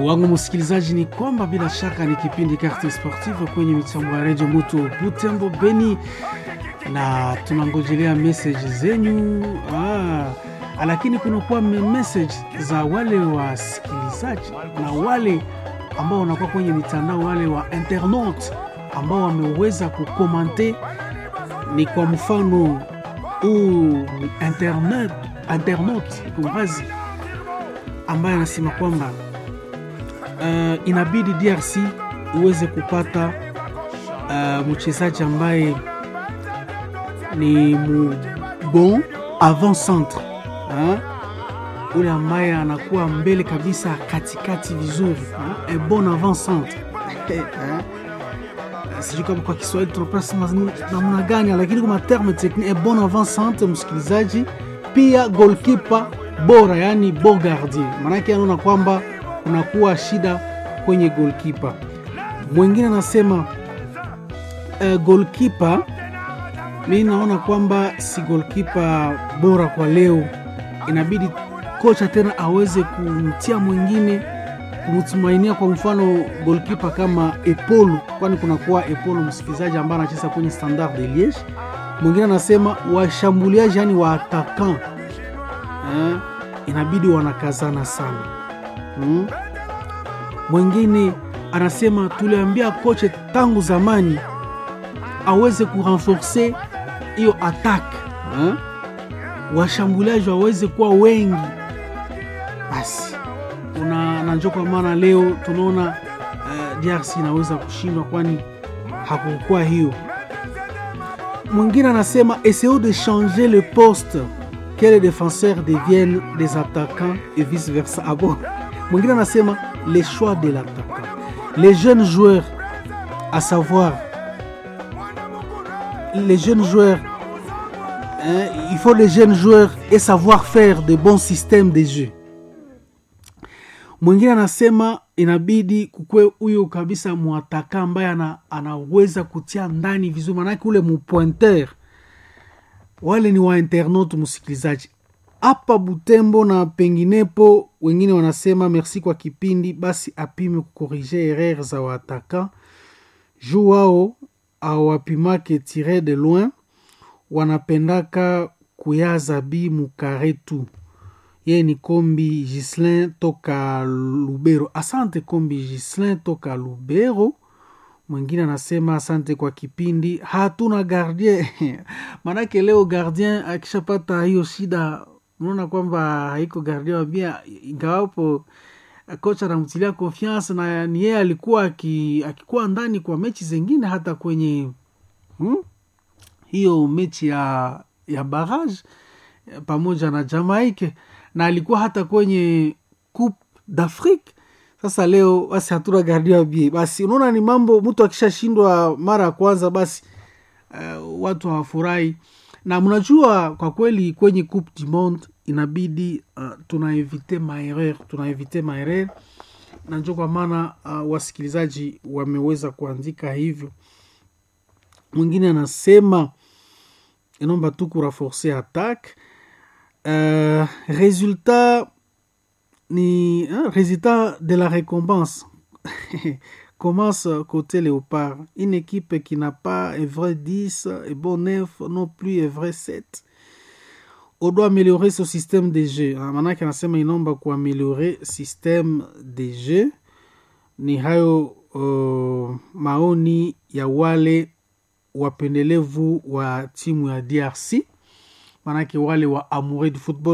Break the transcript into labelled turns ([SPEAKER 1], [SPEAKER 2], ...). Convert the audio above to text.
[SPEAKER 1] wangu msikilizaji, ni kwamba bila shaka ni kipindi Carte Sportive kwenye mitambo ya redio Moto Butembo Beni, na tunangojelea message zenyu ah, lakini kunakuwa message za wale wasikilizaji na wale ambao wanakuwa kwenye mitandao, wale wa internaute ambao wameweza kukomante. Ni kwa mfano huu internet internaute kumrazi ambaye anasema kwamba uh, inabidi DRC iweze kupata uh, mchezaji ambaye ni bon avant centre ule ambaye anakuwa mbele kabisa katikati vizuri, e bon avant centre sijui kama kwa Kiswahili tunapasema namna gani, lakini kwa terme technique e bon avant centre, msikilizaji, pia goalkeeper bora, yani bon gardien, maanake anaona kwamba kunakuwa shida kwenye goalkeeper. Mwingine anasema uh, goalkeeper, mi naona kwamba si goalkeeper bora kwa leo, inabidi kocha tena aweze kumtia mwingine kumtumainia, kwa mfano goalkeeper kama Epolu, kwani kunakuwa Epolu msikilizaji, ambaye anacheza kwenye Standard de Liege. Mwingine anasema washambuliaji, yani wa atakan eh, inabidi wanakazana sana hmm. Mwingine anasema tuliambia kocha tangu zamani aweze kurenforce hiyo attaque eh, washambuliaji waweze kuwa wengi basi una nanjo, kwa maana leo tunaona uh, DRC inaweza kushindwa, kwani hakukuwa hiyo. Mwingine anasema essayons de changer le poste que les défenseurs deviennent des attaquants et vice versa. Ah bon? Mwingine anasema les choix de l'attaquant, les jeunes joueurs à savoir les jeunes joueurs hein, il faut les jeunes joueurs et savoir faire de bons systèmes de jeu. Mwingine anasema inabidi kukwe huyo kabisa mwataka ambaye ana, anaweza kutia ndani vizuri, manake ule mupointer. Wale ni wa internaute msikilizaji hapa Butembo na penginepo. Wengine wanasema merci kwa kipindi, basi apime kukorige erreur za wataka juu wao awapimake tire de loin, wanapendaka kuyaza bi mukare tu ye ni Kombi Gislin toka Lubero. Asante Kombi Gislin toka Lubero. Mwingine anasema asante kwa kipindi, hatuna gardien maanake leo gardien akishapata hiyo shida, unaona kwamba haiko gardien wabia, ingawapo kocha anamtilia confiance na ni yeye alikuwa akikuwa ndani kwa mechi zingine hata kwenye hmm? hiyo mechi ya, ya barrage pamoja na Jamaica na alikuwa hata kwenye Coupe d'Afrique. Sasa leo basi hatuna gardia bie, basi unaona ni mambo, mtu akishashindwa mara ya kwanza basi uh, watu hawafurahi. Na mnajua kwa kweli kwenye Coupe du Monde inabidi uh, tunaevite maereur, tunaevite maereur, na njo kwa maana uh, wasikilizaji wameweza kuandika hivyo. Mwingine anasema inaomba tu kuraforce attaque Euh, résultat ni hein, résultat de la récompense commence côté léopard une équipe qui n'a pas un vrai 10 et bon 9 non plus un vrai 7 on doit améliorer ce système de jeu maanake anasema inaomba kuameliore système de jeu ni hayo uh, maoni ya wale wapendelevu wa timu ya DRC manake wale wa amoureux du football